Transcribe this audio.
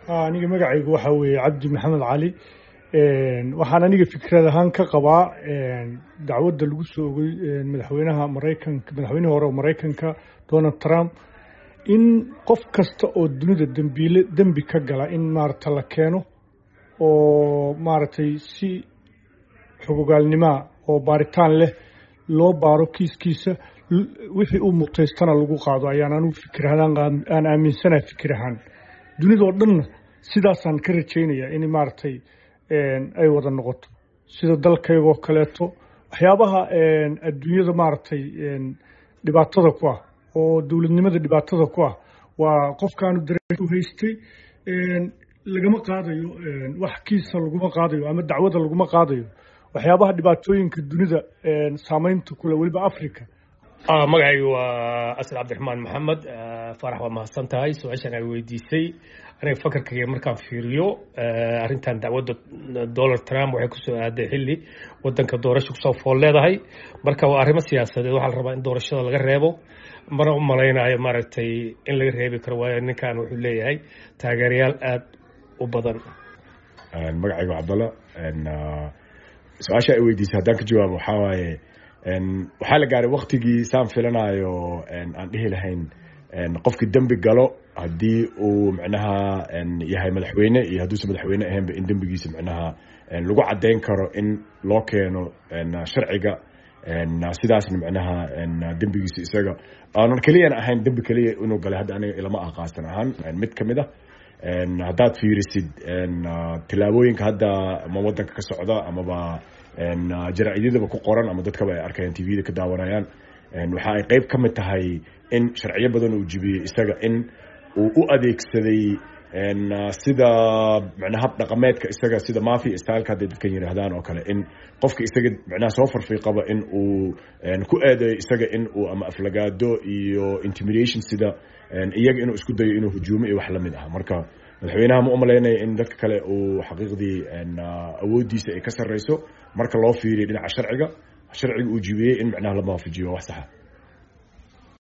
aniga magacaygu waxaa weeye cabdi maxamed cali waxaan aniga fikrad ahaan ka qabaa dacwadda lagu soo ogay madaxweynaha maraykanka madaxweynihii hore oo maraykanka donald trump in qof kasta oo dunida dembiile dembi ka gala in maaragta la keeno oo maaragtay si xogogaalnimaa oo baaritaan leh loo baaro kiiskiisa wixii uu mutaystana lagu qaado ayaan anugu fikir ahaan aan aaminsanahay fikir ahaan dunidao dhanna sidaasaan ka rajaynaya in maaragtay ay wada noqoto sida dalkaygoo kaleeto waxyaabaha adduunyada maaragtay dhibaatada ku ah oo dowladnimada dhibaatada ku ah waa qofkaanu dareu haystay lagama qaadayo wax kiisa laguma qaadayo ama dacwada laguma qaadayo waxyaabaha dhibaatooyinka dunida saameynta kule weliba africa magacaygu waa asad cabdiraxmaan maxamed farax waa mahadsan tahay su-aashaan ay weydiisay aniga fakarkayga markaan fiiriyo arrintan dacwadda donald trump waxay kusoo aaday xilli wadanka doorasha kusoo fool leedahay marka waa arrimo siyaasadeed waxaa la rabaa in doorashada laga reebo mana u malaynayo maaragtay in laga reebi karo waayo ninkan wuxuu leeyahay taageerayaal aada u badan magacaygu cabdalla su-aasha ay weydiisay haddaan ka jawaabo waxaa waaye waxaa la gaaray waktigii saan filanayo aan dhihi lahayn qofkii dembi galo haddii uu micnaha yahay madaxweyne iyo hadduusan madaxweyne ahaynba in dembigiisa micnaha lagu caddayn karo in loo keeno sharciga sidaasna micnaha dembigiisa isaga aanan keliyana ahayn dembi keliya inuu galay hadda aniga ilama ah qaasan ahaan mid ka mid ah haddaad fiirisid tilaabooyinka hadda ama wadanka ka socda amaba jaraa'idyadaba ku qoran ama dadkaba ay arkayaan tvda ka daawanayaan waxa ay qeyb ka mid tahay in sharciyo badan uu jibiyey isaga in uu u adeegsaday sida micnaa hab dhaqameedka isaga sida mafia styleka hadday dadkan yidhaahdaan oo kale in qofka isaga micnaha soo farfiiqaba in uu ku eedeeyo isaga in uu ama aflagaado iyo intimidation sida iyaga inuu isku dayo inuu hujuumo iyo wax lamid ah marka madaxweynaha ma umalaynaya in dadka kale uu xaqiiqdii awoodiisa ay ka sarreyso marka loo fiiriyo dhinaca sharciga sharciga uu jibiyey in micnaha lama waafajiyo wax saxa